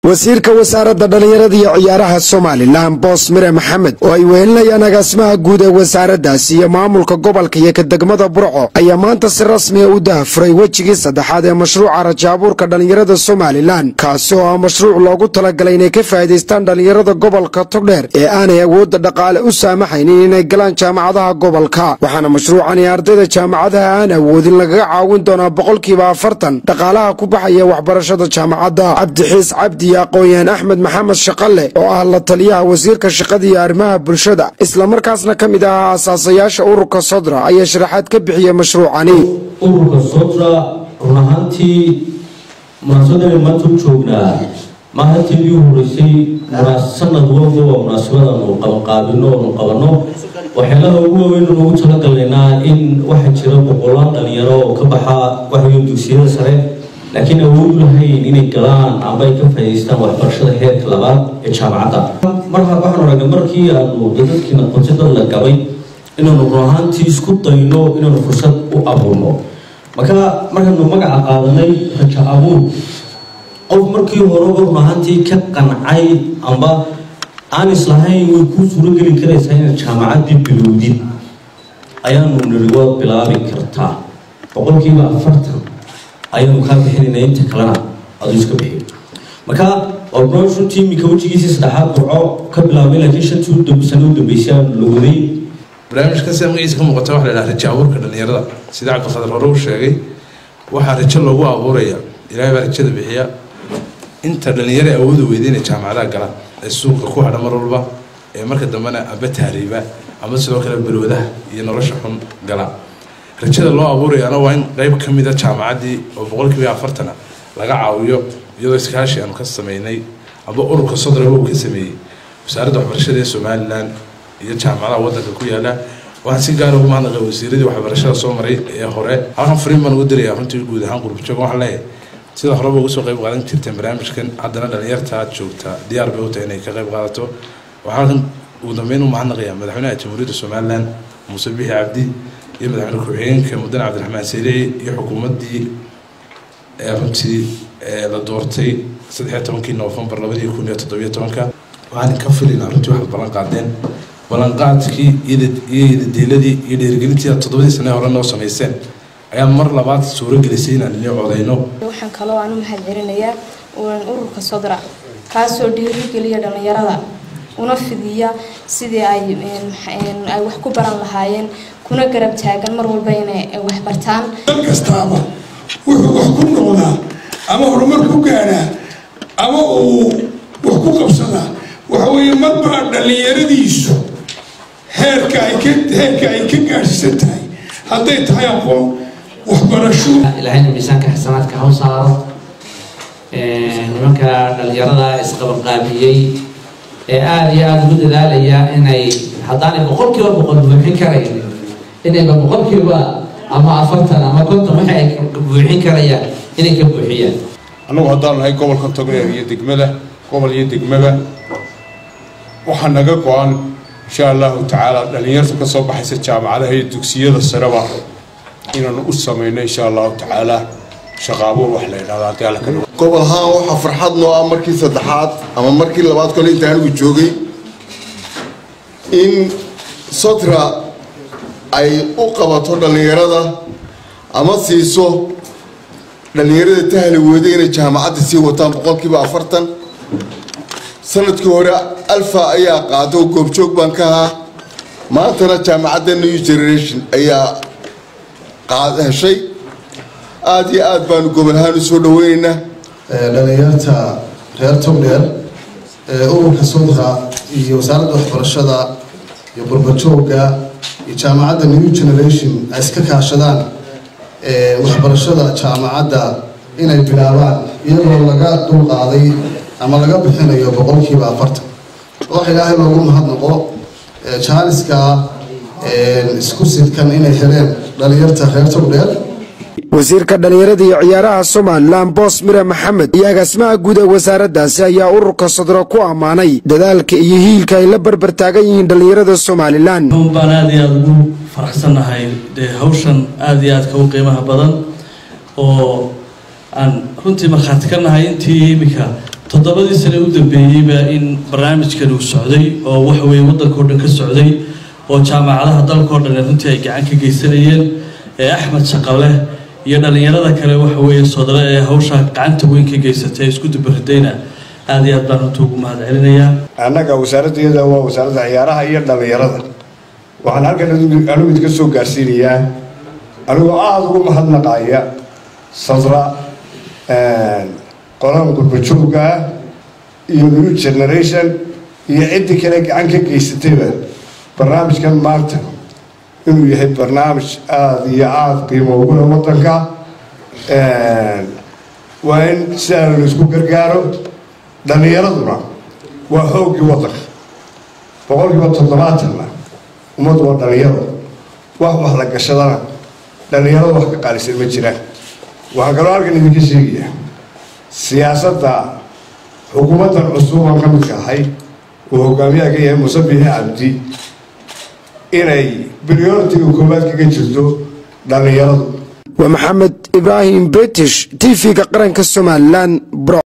wasiirka wasaaradda dhallinyarada iyo ciyaaraha somalilan boos mire maxamed oo ay wehelinayaan agaasimaha guud ee wasaaraddaasi iyo maamulka gobolka iyo ka degmada burco ayaa maanta si rasmiya u dahafuray wejigii saddexaad ee mashruuca rajaabuurka dhallinyarada somalilan kaasi oo ah mashruuc loogu talagalay inay ka faa'iidaystaan dhallinyarada gobolka togdheer ee aanay awoodda dhaqaale u saamaxaynin inay galaan jaamacadaha gobolka waxaana mashruucani ardayda jaamacadaha aan awoodin lagaga caawin doonaa boqolkiiba afartan dhaqaalaha ku baxaya waxbarashada jaamacadda cabdixiis cabdi iyo aqoon-yahan axmed maxamed shaqalle oo ah la taliyaha wasiirka shaqada iyo arrimaha bulshada islamarkaasna ka mid ahaa aasaasayaasha ururka sodra ayaa sharaxaad ka bixiyey mashruucani ururka sodra run ahaantii munaasabadan maanta u joognaa maahantii ii horeysay sanad walba waa munaasabadanu qabanqaabino oonu qabanno waxyaalaha ugu waaweyn ugu talagalaynaa in waxaa jira boqolaal dhalinyaro oo ka baxa waxaweyn dugsiyada sare laakiin awood lahayn inay galaan amba ay ka faa'idaystaan waxbarashada heerka labaad ee jaamacadda mar waxaan aragnay markii aanu dadkiina qontay dad la gabay inaanu run ahaantii isku dayno inaanu fursad u abuurno marka markaanu magaca qaadanay raja abuur qof markii horeba run ahaantii ka qancay amba aan islahayn way kuu suurogeli karaysaa inaad jaamacaddii bilowdid ayaanu niri waad bilaabi kartaa boqolkiiba afartan ayaanu kaa bixinayna inta kalena aduu iska bixiyo marka waa runtii iminka wejigiisii saddexaad burco ka bilaabay laakiin shantii sano u dambeysay aanu la waday barnaamijkan sida magaciisa ka muuqata waxa la yidhaha raja abuurka dhalinyarada sida cabdiqadar hore uu sheegay waxaa rajo loogu abuuraya ilaahay baa rajada bixiya inta dhalinyaro awooda weyda inay jaamacadaha galaan ee suuqa ku hadha mar walba ee marka dambena amba tahriiba ama sidoo kale balwadaha iyo nolosha xun galaan rajada loo abuurayaana waa in qeyb ka mida jaamacaddii oo boqolkiiba afartana laga caawiyo iyadoo iskaashi aanu ka sameynay amba ururka sodraba uu ka sameeyey wasaaradda waxbarashada ee somalilan iyo jaamacadaha waddanka ku yaala waxaan si gaara ugu mahadnaqay wasiiradii waxbarashada soo maray ee hore halkan fariin baan ugu dirayaa runtii guud ahaan qurbajoog waxaan leeyahay sida horeba uga soo qayb qaadan jirteen barnaamijkan haddana dhalinyarta joogta diyaar bay u tahay inay ka qayb qaadato waxaan halkan ugu dambeyn u mahadnaqayaa madaxweynaha jamhuuriyadda somalilan muuse bixi cabdi iyo madaxweyne ku-xigeenka mudane cabdiraxmaan selici iyo xukuumaddii ee runtii la doortay saddexiyo tobankii noofembar labadii kun iyo toddobiyo tobanka waxaan ka filaynaa runtii waxaad ballan qaadeen ballanqaadkii iyo yadadeeladii iyo dhiirigelintii aad toddobadii sane hore noo samayseen ayaa mar labaad suuro gelisay inaan inii codayno waxaan kaloo aan u mahad celinayaa ururka sodra kaasoo dhiirigeliya dhallinyarada una fidiya sidii ay ay wax ku baran lahaayeen kuna garab taagan mar walba inay wax bartaan dal kastaaba wuxuu wax ku noqdaa ama horumar ku gaadhaa ama uu wax ku qabsadaa waxa weeye marba dhallinyaradiisu heerka ay ka heerka ay ka gaadhsiisan tahay hadday tahay aqoon waxbarasho ilaahayna miisaanka xasanaadka ha u saaro nimanka dhalinyarada isqabanqaabiyey ee aada iyo aada ugu dadaalaya inay haddaanay boqolkiiba boqol buuxin karaynin inayba boqolkiiba ama afartan ama konton waxa ay buuxin karayaan inay ka buuxiyaan annagu haddaan nahay gobolka togneer iyo degmada gobol iyo degmaba waxaa naga go-an insha allahu tacaala dhalinyarta ka soo baxaysa jaamacadaha iyo dugsiyada sareba inaanu u samayno insha allahu tacaala shaqaabuur wax la yidhahdo haddii alla ka gobol ahaan waxaa farxad noo ah markii saddexaad ama markii labaad kole inta anigu joogay in sotra ay u qabato dhallinyarada ama siiso dhallinyarada tahli wooda inay jaamacadda sii wataan boqolkiiba afartan sanadkii hore alfa ayaa qaado goobjoog baan ka ahaa maantana jaamacadda new generation ayaa heshay aada iyo aada baanu gobol ahaan u soo dhaweyneynaa dhalinyarta reer togdheer ururka sodra iyo wasaaradda waxbarashada iyo burbajooga iyo jaamacadda new generation ay iska kaashadaan waxbarashada jaamacadda inay bilaabaan iyadoo laga dulqaaday ama laga bixinayo boqolkiiba afartan waxa ilaahay loogu mahadnaqo jaaniska isku sidkan inay heleen dhalinyarta reer togdheer wasiirka dhallinyarada iyo ciyaaraha somalilan boos mire maxamed iyo agaasimaha guud ee wasaaraddaasi ayaa ururka sodro ku ammaanay dadaalka iyo hiilka ay la barbar taagan yihiin dhallinyarada somalilan baan aada iyo aada ugu faraxsannahay dee hawshan aada iyo aadka u qiimaha badan oo aan runtii markhaati ka nahay intii iminka toddobadii sane u dambeeyeyba in barnaamijkan uu socday oo waxa weeye waddankao dhan ka socday oo jaamacadaha dalkao dhan runtii ay gacan ka geysanayeen ee axmed shaqale iyo dhallinyarada kale waxa weeye sodale ee hawsha gacanta weyn ka geysatay isku dubaridayna aada iyo aad baan runta ugu mahad celinayaa annaga wasaaraddeeda waa wasaaradda ciyaaraha iyo dhallinyarada waxaan halkan anigu idinka soo gaarsiinayaa anigoo aada ugu mahadnaqaya sadra qolan gurbajoogga ah iyo new generation iyo ciddii kale gacan ka geysatayba barnaamijkan maanta inuu yahay barnaamij aada iyo aada qiimo ugu leh waddanka waa in sidaa laisku gargaaro dhallinyaraduna waa xooggii waddanka boqolkiiba toddobaatanna ummaddu waa dhallinyaro wax wax la gashadana dhallinyarada wax ka qaalisan ma jiraan waxaan kaloo halkan idinka sheegayaa siyaasadda xukuumaddan cusuban ka midka ahay uu hogaamiyaha ka yahay muuse biixi cabdi inay prioritiga koowaad kaga jirto dhallinyaradu waa maxamed ibraahim british t v-ga qaranka somalilan bro